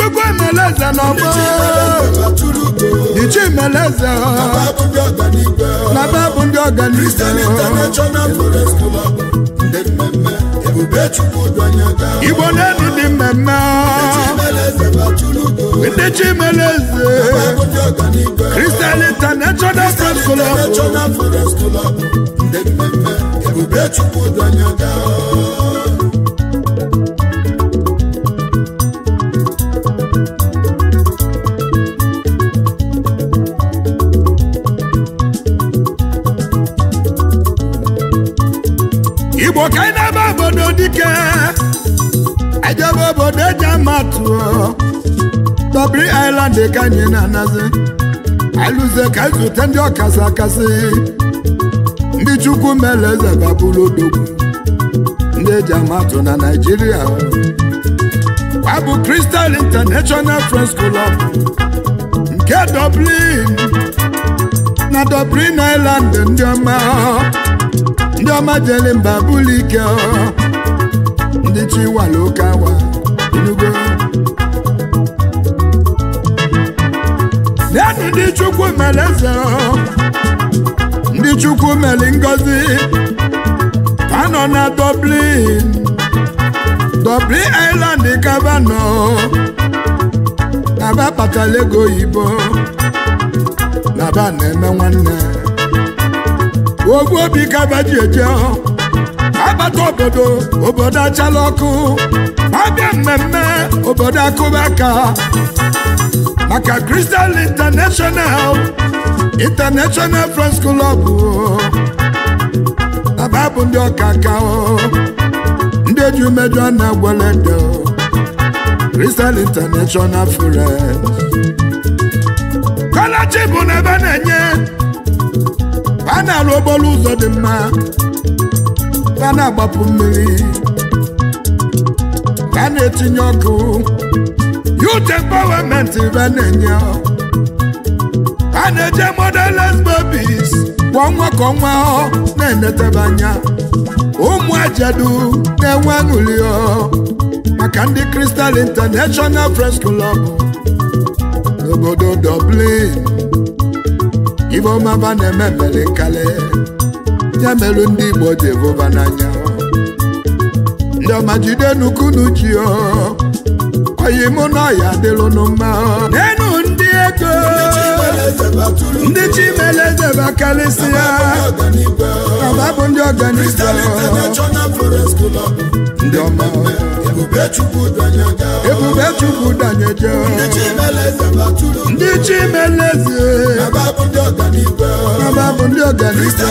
chukwu emeleze n'ọgbọ ichi emeleze na be bụ ndị ọganize igbo na-edi dị mmemme ndị chi emeleze Christian International Press Club igbo ka anyị na-aba obodo dike ejebe obodo eji amatụ dobri island ka anyị na-anazi alụze ka zute ndị ọkasị akasị ndị chukwu mere eze babụrụ odogwu ndị eji amatụ na naijiria ọ bụ Crystal International Friends Club nke Dublin na Dublin Island ndị ọma ndị ọma jere mba bụlụ ike ndị chiwala oke awa enugo nenu ndị chukwu mere eze ndị chukwu mere ngozi ka nọ na Dublin Dublin Island kabanọ naba kpatara ego oyibo naba na-eme nwanne ogwu obi kaba ji eje agbata obodo obodo achala ọkụ abịa mmemme obodo akụba aka maka Crystal International International Friends Club aba bụ ndị ọka aka ndị eji umejọ na-agwalede Crystal International Friends kọlachi bụ na ebe na-enye a na-arụ okporo ụzọ dị mma a na-agbapụ mmiri a na-etinye ọkụ youth empowerment a na-enye a na-eje motherless babies kwa ọnwa ka ọnwa na-enetebe anya ụmụ ajadu na-enwe aṅụrị maka ndị Crystal International Friends Club n'obodo Dublin ibe ọmaba na-eme mere nkale ya merụ ndị Igbo ji evụba n'anya ndị ọma jide nukunu ji oyi mụ na ọya dịrụnụ mma n'enu ndị ego ndị chimeleze bakarịsịa ọba bụ ndị ọganize ndị ọma ebube chukwu danyeje ndị chimeleze ọba bụ ndị ọganize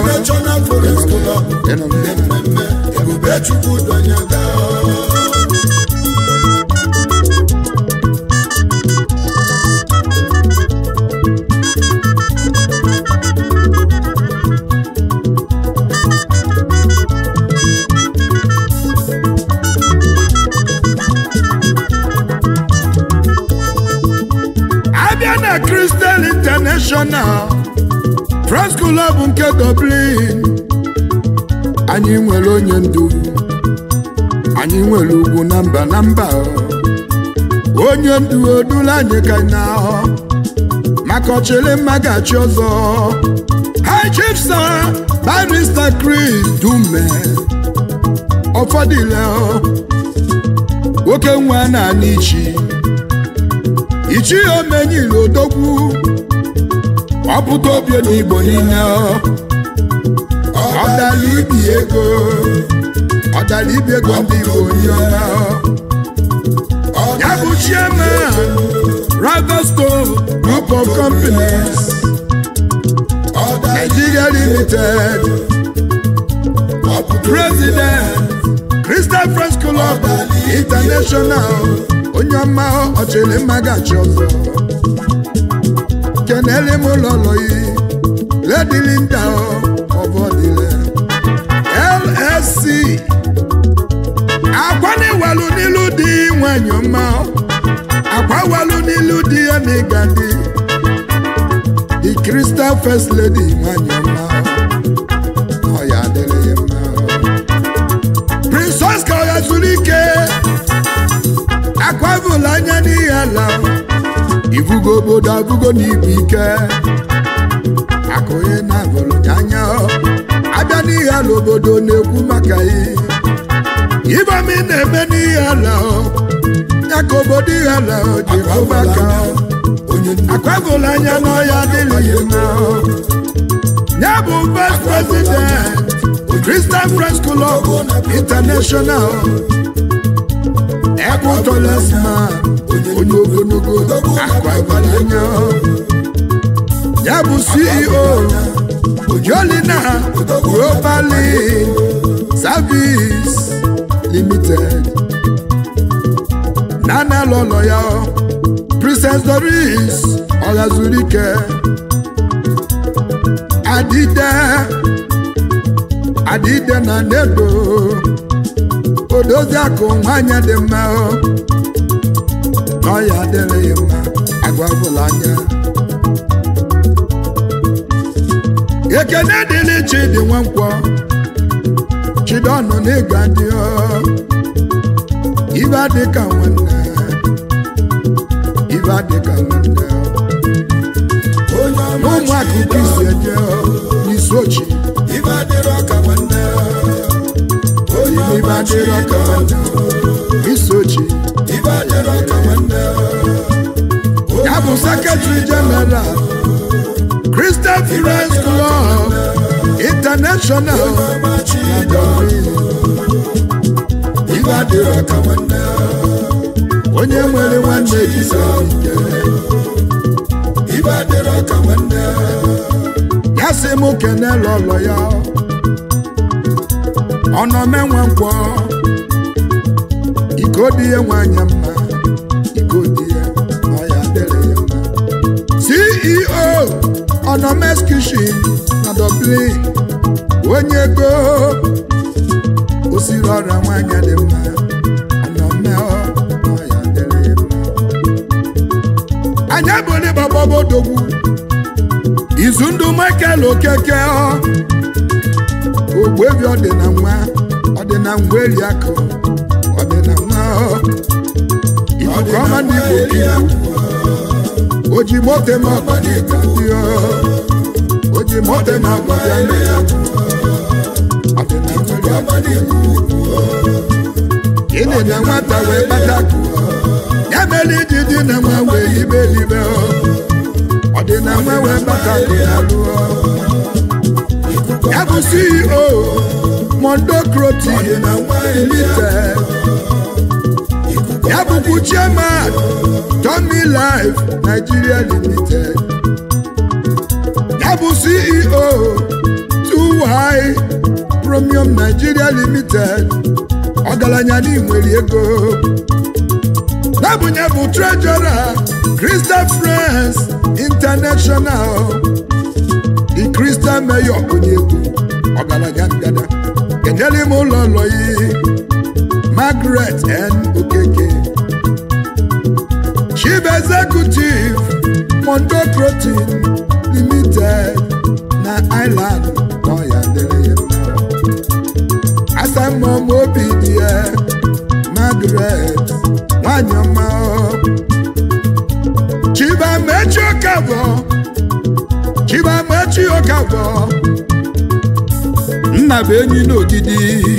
abịa na Crystal International Friends Club nke Dublin anyị nwere onye ndu anyị nwere ugwu na mba na mba onye ndu odula anyị ka na maka ọchịrị mma ga-achị ọzọ High Chief Sir Barrister Chris Dume ọfọdụle nwoke nwa na-ana ichi ichi omenyila odogwu ọpụta obie n'igbo niile ọdala ibi ego ọdala ibi ego ndị igbo onye ọma ya bụ chairman Ragasco Group of Companies Nigeria Limited President Crystal Friends Club International onye ọma ọchịrị mma gachi ọzọ kenele m ụlọlọ yi Lady Linda ọbọdịle LSC akwa na-ewalu n'ilu dị nwanyị ọma akwa walu n'ilu dị ya na ịgadị the Crystal First Lady nwanyị ọma ọ ya adịrị ya mma Prince Oscar ya zuru ike akwavụla anya n'ihe ala ivugo obodo abụgo n'ibu ike akụghị na abụrụ anya abịa n'ihe ala obodo na-ekwu maka ya ibam ị na-eme n'ihe ala ya ka obodo ihe ala ji kwu maka akwavụla anya n'ọya adịghị mma ya bụ vice president Christian Friends Club International ekwutolesma onye ogologo akwavụla anya ya bụ CEO Jolina Global Service Limited nana lọlọ ya Princess Doris Ọghazurike Adide Adide na Nedo odozi akụ nwanyị dị mma n'ọya adịrịghị mma agwagwụla anya ekene dịrị chidi nwankwọ chidọnụ n'ịga dị ibe adịka nwanne ibe adịka nwanne n'ụmụ akụkọ isi eje n'isi ochi ibe adịrọ ka nwanne ibe adịrọ ka nwanne isi ochi ibe adịrọ ka nwanne ya bụ sekretari jeneral Christian Friends Club International machi na Dublin. ibe adịrọ ka nwanne onye nwere nwanne jisi ike ibe adịrọ ka nwanne ya sị m kene lọlọ ya ọnọmenwe nkwọ iko dị ya nwanyị mma iko dị ya ọ ya dịrị ya mma CEO ọnọmes kishin na Dublin onye ego osiri ọrịa nwanyị dị mma ọnọme ọ ya dịrị ya mma anya bụ ndị bababodogwu izu ndụ Michael Okeke ọ ogbebi ọdịna nwa ọdịna ngwa eri akụ ọdịna nwa ọ ikuku ọma ndị Igbo kiwu oji mote ma ọgbadị ka dị ọ oji mote ma ọgbadị ame ya ọdịna ngwa eri akụ gịnị na nwata wee kpata akụ ya mere iji dị na nwa wee libe libe ọ ọdịna nwa wee kpata akụ ya lụọ ya bụ CEO Mondo Croti na nwa Limited ya bụkwu chairman Tommy Life Nigeria Limited ya bụ CEO 2Y Premium Nigeria Limited ọgaranya n'inwere ego nabụnye bụ treasurer Christian Friends International the Christian mayor onye egwu ọgaranya ngada kenyere m ụlọ ụlọ yi Margaret N. Okeke Chief Executive Mondo Protein Limited na Island n'ọya dịrị ya mma asamọm obi dị ya Margaret nwanyị ọma Chibamechi Okafọ Chibamechi Okafọ nna bụ enyi n'ogidi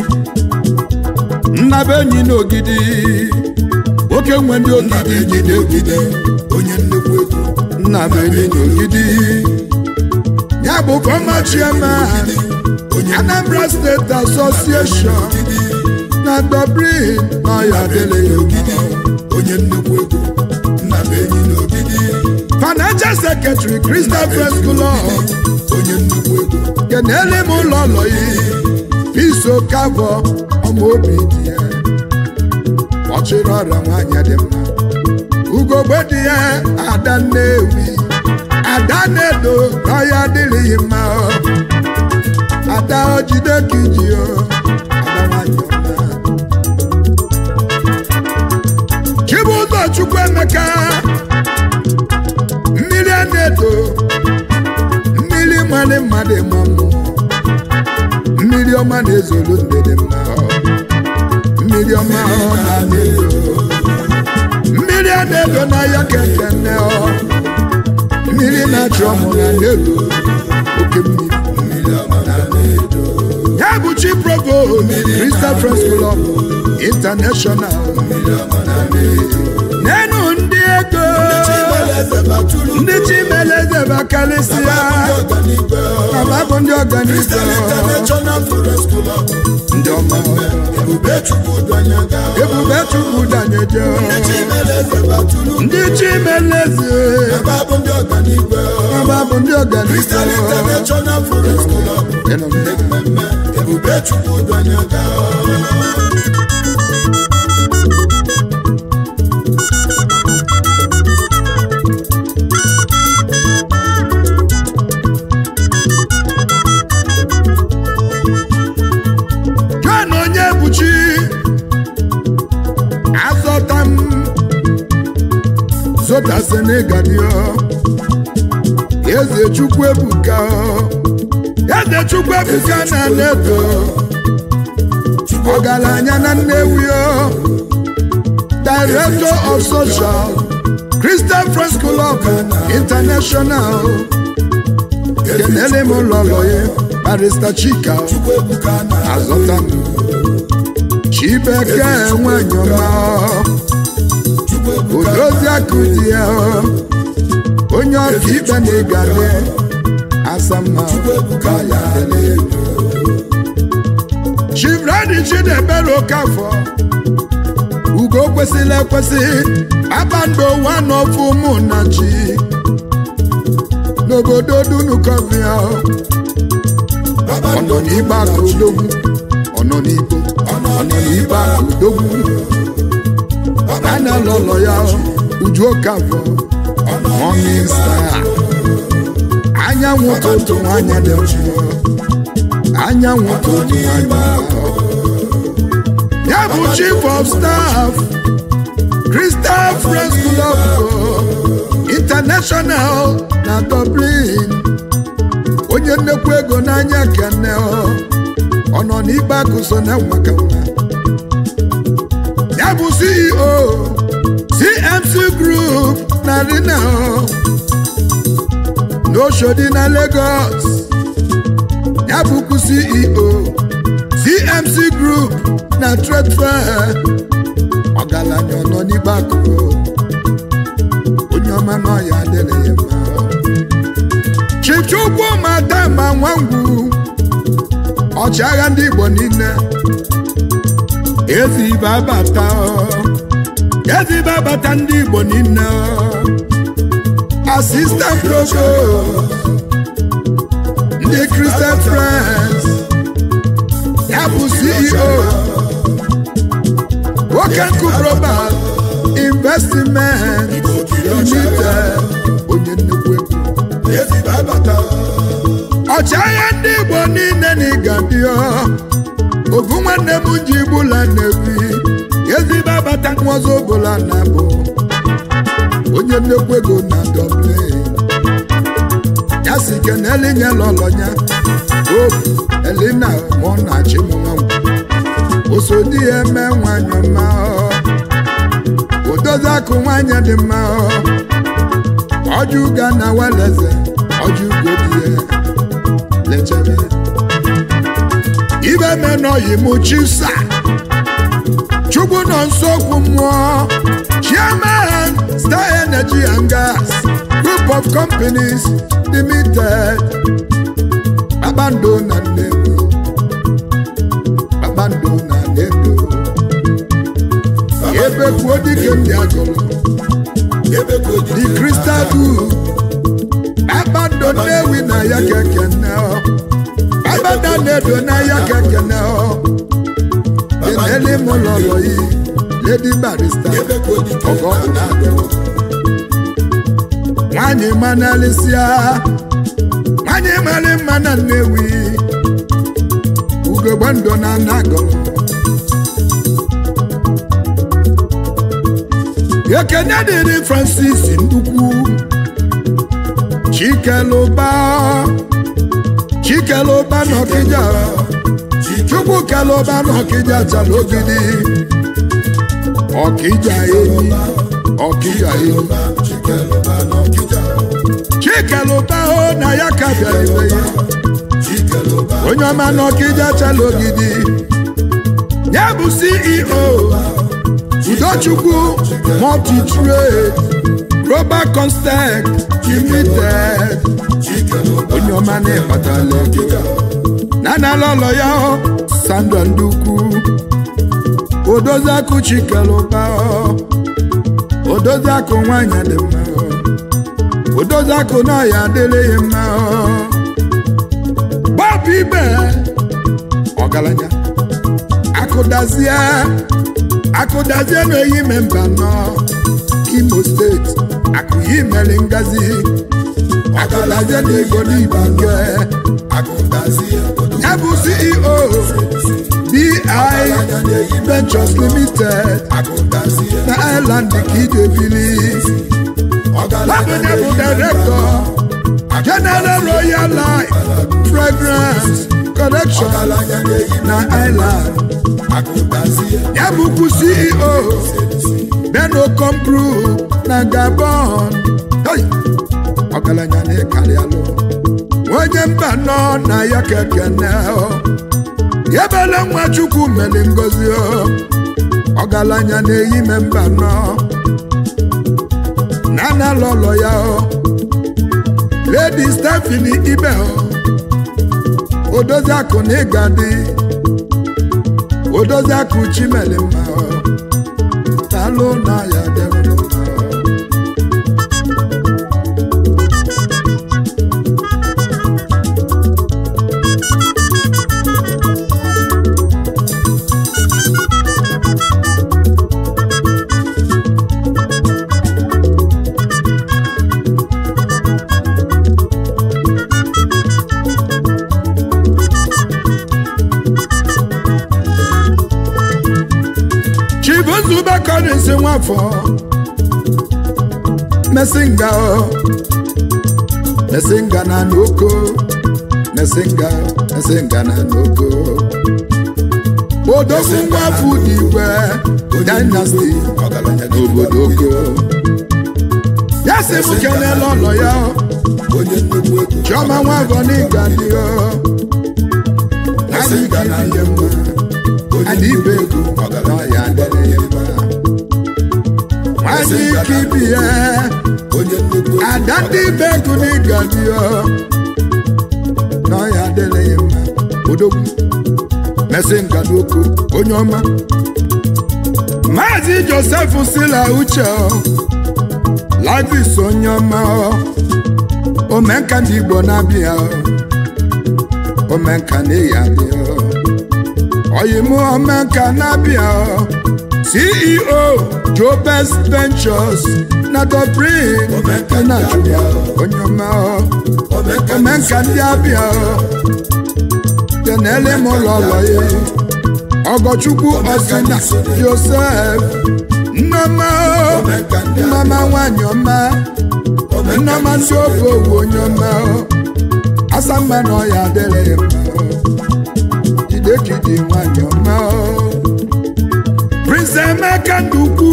nna bụ enyi n'ogidi oke nwe ndị ogidi jide ogidi onye nnukwu ego nna bụ enyi n'ogidi ya bụ former chairman Anambra State Association na Dublin n'ọya dịrị ya ogidi onye nnukwu ego nna m enyi n'ogidi financial secretary Christian Friends Club onye nnukwu ego kenele m ụlọ ụlọ yi Peace Okafọ ọma obi dị ya ọchịrị ọrịa nwanyị dị mma ugogbe dị ya ada nnewi ada na-edo n'ọya adịrịghị mma ọ. ada o jide ka iji o ada nwanyị ọma Chibụzọ Chukwuemeka mmiri a na-edo mmiri mmadụ mmadụ ma mmụọ mmiri ọma na-ezolu ndede mma ọ. mmiri ọma ọ na-edo ya na-edo n'ahịa kekene ọ mmiri na-achị ọmụ na na-edo oke mmiri mmiri ọma na na-edo ya bụ chi provost Crystal Friends Club International mmiri ọma na na-edo n'enu ndị ego Chimeleze batụrụ ndị chimeleze bakalịsịa ọganibe ma bụ ndị ọganibe Crystal International Forest Club ndị ọma ebube chukwu dọnyaga ebube chukwu danyeje Chimeleze batụrụ ndị chimeleze ebe abụ ndị ọganibe ma bụ ndị ọganibe Crystal International Forest Club Ịnụ ndị mmemme ebube chukwu dọnyaga John onye buchi azọta m zọta senegadio eze chukwu ebuka eze chukwu ebuka na nedo ọgaranya na nnewi o director of social christian friends club international kenele m lọlọye barista chika chukwu ebuka na azọta m chibeke nwanyị ọma chukwu ebuka odozi akụ di ya onye ọka ikpe na-egale asamma ebuka ya na-edo chivradi chidebere okafọ ugo kwesịrị ekwesị kpakpando wanofu mụ na chi n'obodo dunukovia ọ nọ n'igbe aka odogwu ọ nọ n'igbo ọ nọ n'igbe aka odogwu a na-alụ ụlọ ya uju okafọ morning star anyanwụ ụtụtụ nwanyị dị mma anyanwụ ụtụtụ nwanyị dị ya bụ chief of staff crystal friends club international na dublin onye nnekwu ego n'anya kene ọ nọ n'ikpe akụ so na nwaka nwa ya bụ ceo cmc group na rina n'oshodi na lagos ya bụkwu ceo cmc group na trade fair ọgaranya ọ nọ n'ikpe akụ onye ọma n'ọya adịrị ya mma chichukwu madama nwangwu ọchịagha ndị igbo niile ezi ibe abata ezi ibe abata ndị igbo niile asistant provost ndị christian friends ya bụ ceo wokenku global investment limited onye nnukwu ego ezigbo abata ọchịagha ndị igbo niile na ịgadio ovu nwanne m ji gbula na-ebi ezigbo abata nwazo bụla na bụ onye nnekwu ego na dublin ya si keneli nye lọlọnya obu elina mụ na chimnwanwu osodi ya eme nwanyị ọma odozi akụ nwanyị dị mma ọjụga na weleze ọjụgo dị ya lechere ibe menọyi mụ chisa chukwu nọ nso okwu mmụọ chairman star energy and gas group of companies limited kpakpando na nnedo kpakpando na nnedo ebe kwuo dike ndị agụrụ ebe ka o the jide crystal group kpakpando nnewi na ya keke nne ọ kpakpando na-edo na ya keke nne ọ keneli mụ lọrọ yi lady barista ebe ka o jide ọgọ na-adọ nwanyị manalịsịa nwanyị mara mma na nnewi ugogbe ndụ na anagọ ekene dịrị francis ndukwu chikeluba chikeluba n'ọkịja chukwu keluba n'ọkịja chala ogidi ọkịja enyi ọkịja n'ọkịja yi Chikeluba, Chikeluba n'Ọkịja. chikelụba o na ya ka bịara ibe ya Chikeluba, onye ọma n'ọkịja chala ogidi ya bụ ceo udochukwu multitrade global constant limited Chikeluba, onye ọma na-ekpatala ego na n'ala ụlọ ya ọ, sandra ndukwu odoziakụ chikelụba ọ, odoziakụ nwanyị dị mma ọ, odoziakụ na ya adịrịghị mma ọ. gbapụ ibe ọgaranya akụdazie akụdazie na-eyi memba nọ imo steeti akụyi mere ngazi akụdazie na ego n'igbo nke Agụdazie obodo ya bụ ceo bi ventures limited Agụdazie na island ka ije bili labụnye bụ director general royal life fragrance collection Ọgaranya na-eyi na island Agụdazie ya bụkwu ceo benocom group na gabon Hey! ọgaranya na-ekarịalụ onye mba nọ na ya kekene ebele nwa chukwu mere ngozi o. ọgaranya na-eyi me mba nọ na analọlọ ya o. lady stephanie ibe o. odozi akụ na ịga dị odozi akụ chimele mma o. talụ na ya dịrị mma o. chibuzube kọrịnsị nwafọ mesinga o mesinga na n'oko mesinga mesinga na n'oko odogwu nwafọ n'igwe dynasty Ọgaranya n'obodo oko ya si m kelele ụlọ ya o. onye nnukwu ego chiọma nwafọ n'ịga dị o adị ike ihe mma adị ibe ego ọ ya adịrị ya mma nwadị ike ibi ya onye nnukwu ego ada ndị ibe ego n'ịga dị o na ọ ya adịrị ya mma odogwu mesị nka n'okwu onye ọma maazị josef sila uche o lavis onye ọma o omenka ndị igbo na-abịa o omenka na-eyi adịa o oyimu omenka na-abịa o ceo jobes ventures na dobrin Omenka ndị na abịa o. onye ọma o Omenka omenka ndị abịa o tenele m ụlọ ụlọ ya ọgọchukwu ọsina josef nneọma o Omenka ndị nneọma nwanyị ọma nneọma ndị ofe owu onye ọma o asamma na ọya adịrị ya mma o jidekidi nwanyị ọma o prince emeka ndukwu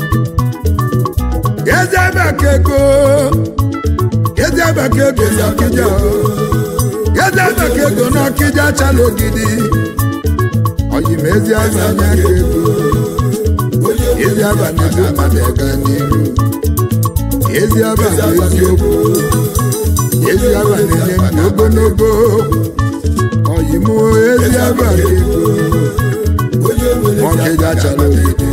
ezebekego ezebekego n'ọkịja o ezebekego n'ọkịja chala ogidi oyim ezi azanya ka ego ezi abana ego mmadụ ega n'iru ezi abana eziokwu ezi abana enye ndụ ogologo oyim ezi abana ego onye nwere ọkịja chala ogidi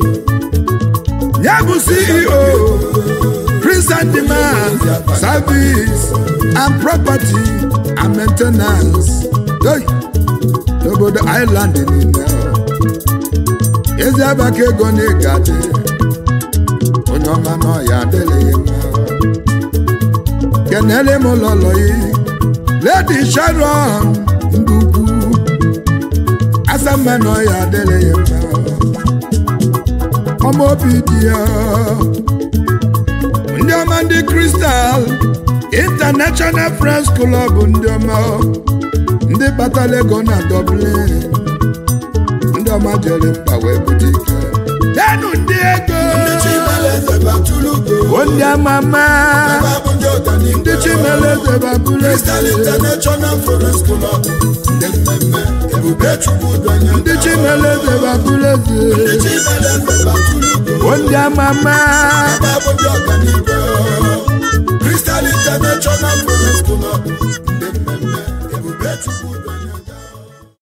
ya bụ ceo Prince and demand service and property and maintenance Hey! n'obodo island niile ezi abaka ego na ịgadị onye ọma na ọya adịghị mma kenele m lọlọyi lady sharon ndukwu asamma na ọya adịghị mma ọma obi dị ya ndị ọma ndị kristal international friends club ndị ọma ndị kpatara ego na dublin ndị ọma jere mkpa wee bute ike denu ndị ego Chimeleze batụrụ ndị amama Ebe bụ ndị ọganihu ndị chimeleze babụleze Crystal International Forest Club ndị mmemme ebube chukwu donye ndị chimeleze babụleze ndị chimeleze batụlugo o ndị amama ebe bụ ndị ọganihu Crystal International Forest Club ndị mmemme